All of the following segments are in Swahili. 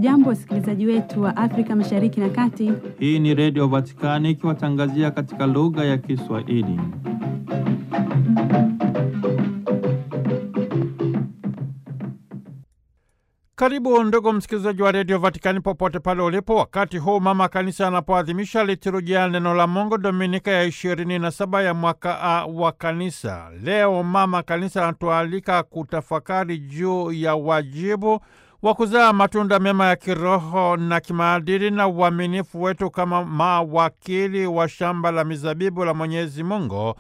Hamjambo, wasikilizaji wetu wa Afrika Mashariki na Kati. Hii ni Redio Vatikani ikiwatangazia katika lugha ya Kiswahili. Karibu ndugu msikilizaji wa Redio Vatikani popote pale ulipo, wakati huu mama kanisa anapoadhimisha liturujia neno la Mungu dominika ya ishirini na saba ya mwaka A wa kanisa. Leo mama kanisa anatualika kutafakari juu ya wajibu wa kuzaa matunda mema ya kiroho na kimaadili na uaminifu wetu kama mawakili wa shamba la mizabibu la Mwenyezi Mungu,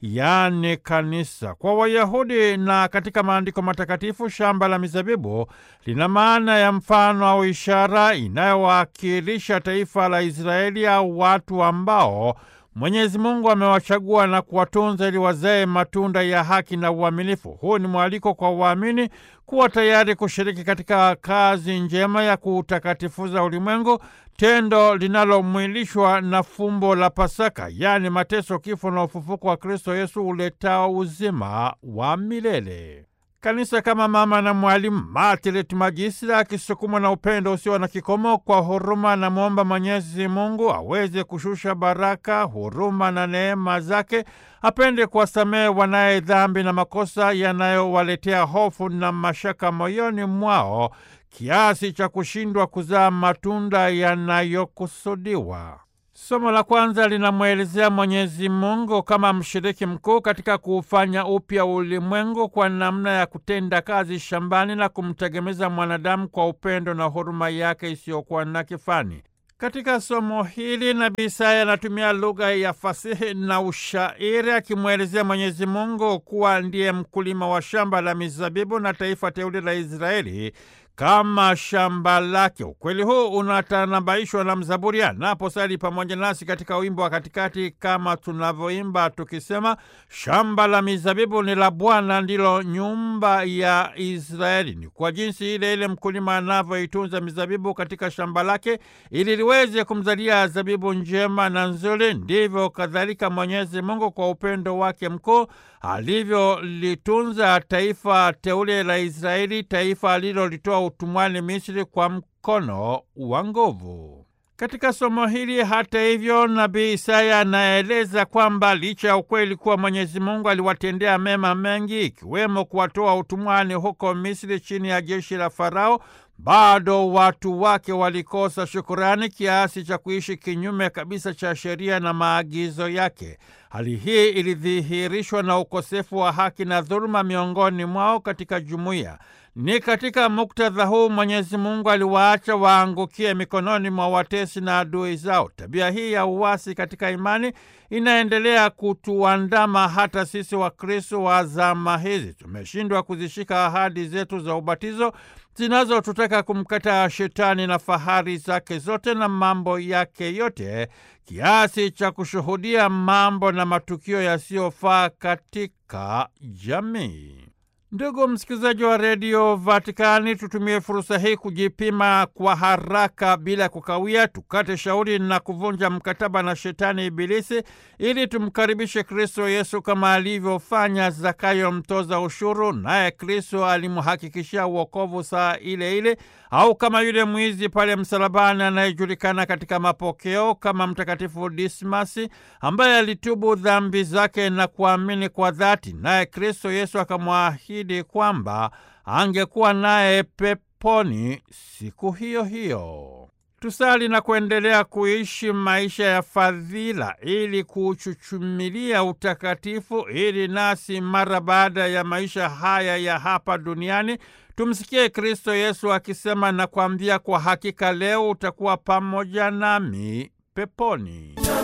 yaani kanisa. Kwa Wayahudi na katika maandiko matakatifu, shamba la mizabibu lina maana ya mfano au ishara inayowakilisha taifa la Israeli au watu ambao Mwenyezi Mungu amewachagua na kuwatunza ili wazae matunda ya haki na uaminifu. Huu ni mwaliko kwa waamini kuwa tayari kushiriki katika kazi njema ya kuutakatifuza ulimwengu, tendo linalomwilishwa na fumbo la Pasaka, yaani mateso, kifo na ufufuko wa Kristo Yesu uletao uzima wa milele. Kanisa kama mama na mwalimu Martiret Magistra, akisukumwa na upendo usio na kikomo, kwa huruma na mwomba Mwenyezi Mungu aweze kushusha baraka, huruma na neema zake, apende kuwasamehe wanaye dhambi na makosa yanayowaletea hofu na mashaka moyoni mwao kiasi cha kushindwa kuzaa matunda yanayokusudiwa. Somo la kwanza linamwelezea Mwenyezi Mungu kama mshiriki mkuu katika kuufanya upya ulimwengu kwa namna ya kutenda kazi shambani na kumtegemeza mwanadamu kwa upendo na huruma yake isiyokuwa na kifani. Katika somo hili Nabii Isaya anatumia lugha ya fasihi na ushairi akimwelezea Mwenyezi Mungu kuwa ndiye mkulima wa shamba la mizabibu na taifa teule la Israeli kama shamba lake. Ukweli huu unatanabaishwa na mzaburi anaposali pamoja nasi katika wimbo wa katikati, kama tunavyoimba tukisema, shamba la mizabibu ni la Bwana, ndilo nyumba ya Israeli. Ni kwa jinsi ile ile mkulima anavyoitunza mizabibu katika shamba lake ili liweze kumzalia zabibu njema na nzuri, ndivyo kadhalika Mwenyezi Mungu kwa upendo wake mkuu alivyolitunza taifa teule la Israeli, taifa alilolitoa utumwani Misri kwa mkono wa nguvu. Katika somo hili, hata hivyo, nabii Isaya anaeleza kwamba licha ya ukweli kuwa Mwenyezi Mungu aliwatendea mema mengi, ikiwemo kuwatoa utumwani huko Misri chini ya jeshi la Farao, bado watu wake walikosa shukurani kiasi cha kuishi kinyume kabisa cha sheria na maagizo yake. Hali hii ilidhihirishwa na ukosefu wa haki na dhuluma miongoni mwao katika jumuiya. Ni katika muktadha huu Mwenyezi Mungu aliwaacha waangukie mikononi mwa watesi na adui zao. Tabia hii ya uasi katika imani inaendelea kutuandama hata sisi Wakristo wa zama hizi. Tumeshindwa kuzishika ahadi zetu za ubatizo zinazotutaka kumkataa Shetani na fahari zake zote na mambo yake yote, kiasi cha kushuhudia mambo na matukio yasiyofaa katika jamii. Ndugu msikilizaji wa redio Vatikani, tutumie fursa hii kujipima kwa haraka bila kukawia, tukate shauri na kuvunja mkataba na shetani Ibilisi ili tumkaribishe Kristo Yesu kama alivyofanya Zakayo mtoza ushuru, naye Kristo alimhakikishia uokovu saa ile ile, au kama yule mwizi pale msalabani anayejulikana katika mapokeo kama Mtakatifu Dismasi ambaye alitubu dhambi zake na kuamini kwa dhati, naye Kristo Yesu akamwahidi kwamba angekuwa naye peponi siku hiyo hiyo. Tusali na kuendelea kuishi maisha ya fadhila ili kuchuchumilia utakatifu, ili nasi mara baada ya maisha haya ya hapa duniani tumsikie Kristo Yesu akisema, nakwambia kwa hakika leo utakuwa pamoja nami peponi.